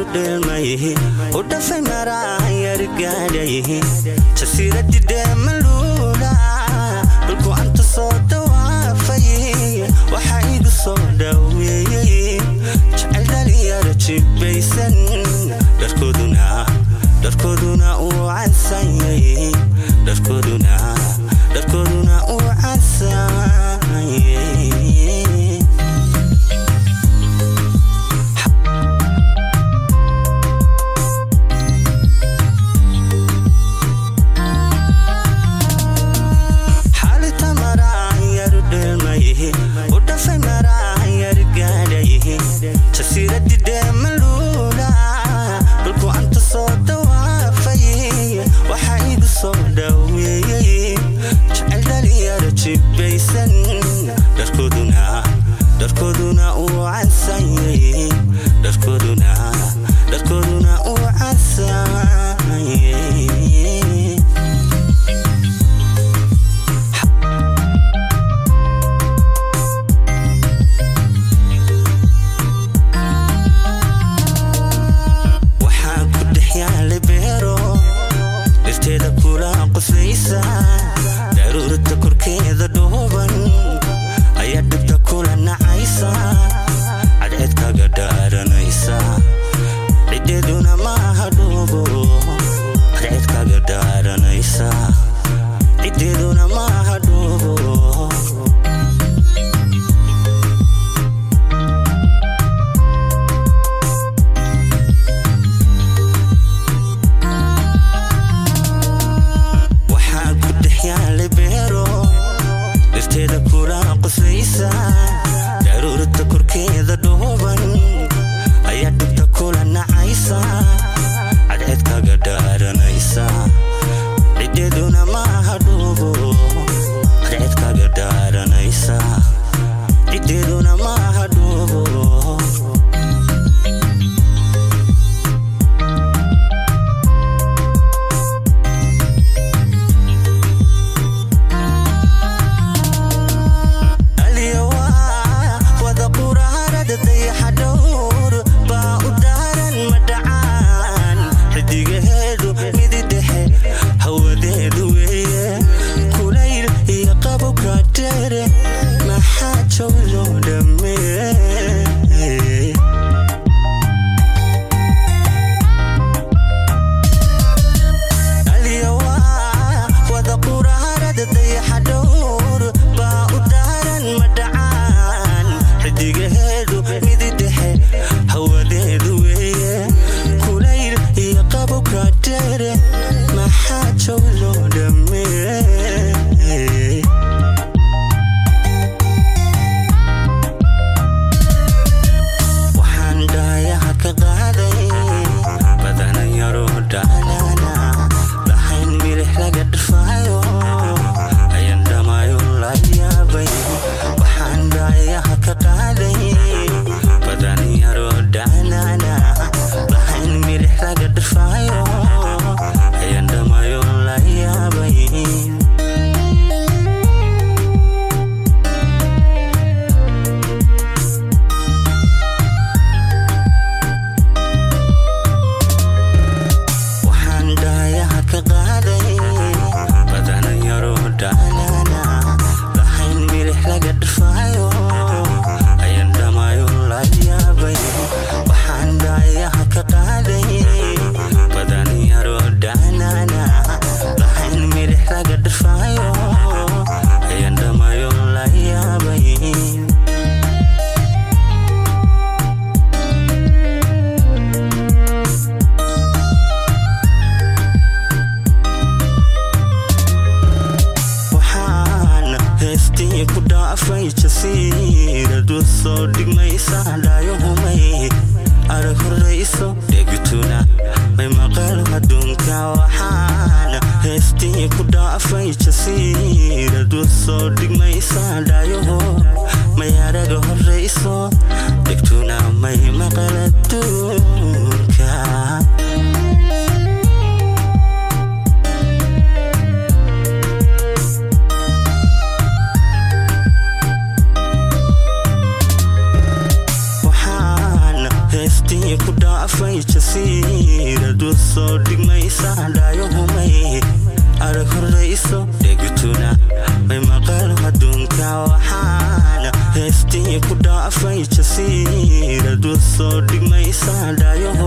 dheelmay u dhafay maraan yargaadhay jasiiradii dheemaluula dhulku anta soo dawaafay waxaa igu soo dhaweeyey jecel dhalinyaro jibbaysan dharkooduna dharkooduna uu cansanyay dharkooduna dharkooduna uu cansanyay xaalita maraan yaru dheelmay u dhafay maraan yar gaadhay jasiiradii dheemaluula dhulku anta soo dawaafay waxaa igu soo dhaweeyey jecel dhalinyaro jibbaysan dharkooduna dharkooduna uu cansanyay dharkooduna dharkooduna uu cansanyay waxaa ku dhex yaala beero dhirteeda kula qoslaysa daruurta korkeeda dhooban ayaa dhibta kula nacaysa cadceed kaga dhaaranaysa ciddeeduna maaha dhoobo cadceed kaga dhaaranaysa ciddeeduna maaha dhoobo waxaa ku dhex yaala beero dhirteeda kula qoslaysa daruurta korkeeda dhooban ayaa dhibta kula nacaysa cadceed kaga dhaaranaysa ciddeeduna maaha dhoobo cadceed kaga dhaaranaysa ciddeeduna maaha dhoobo aliyawa wada quraarada dayaxa dhowr baa u daaran madhacaan xidigaheedu midi dhexe hawadeedu weeye kulayl iyo qabowka dheere maxaa joog loo dhameeye aliyawa wada quraarada dayaxa dhowr baa u daaran madhacaan xidigaheedu midi dhexe hawadeedu weeye kulayl iyo qabowka dheere maxaa joog loo dhameeye waxaan dhaayaha ka qaaday badanan yaroo dhaalana lahayn milix laga dhirfaayo ayan dhamaayo la yaabay waxaan dhaayaha ka qaaday badanan yaroo dhaalana lahayn milix laga dhirfaayo ayan dhamaayo la yaabay waxaan dhaayaha ka qaaday badanan yaroo dhaalana lahayn milix laga dhirfaayo ayan dhamaayo la yaabay waxaan dhaayaha ka qaaday badanan yaroo dhaalana lahayn milix laga dhirfaayo ayan dhamaayo la yaabay waxaan heestii ku dhaafay jasiiradu soo dhigmaysa dhaayahumay arag horrayso dheg jasiiradu soo dhigmaysa dhaayahumay arag horrayso dhegtuna may maqal adduunka waxaana heestii ku dhaafay jasiiradu soo dhigmaysa dhaayo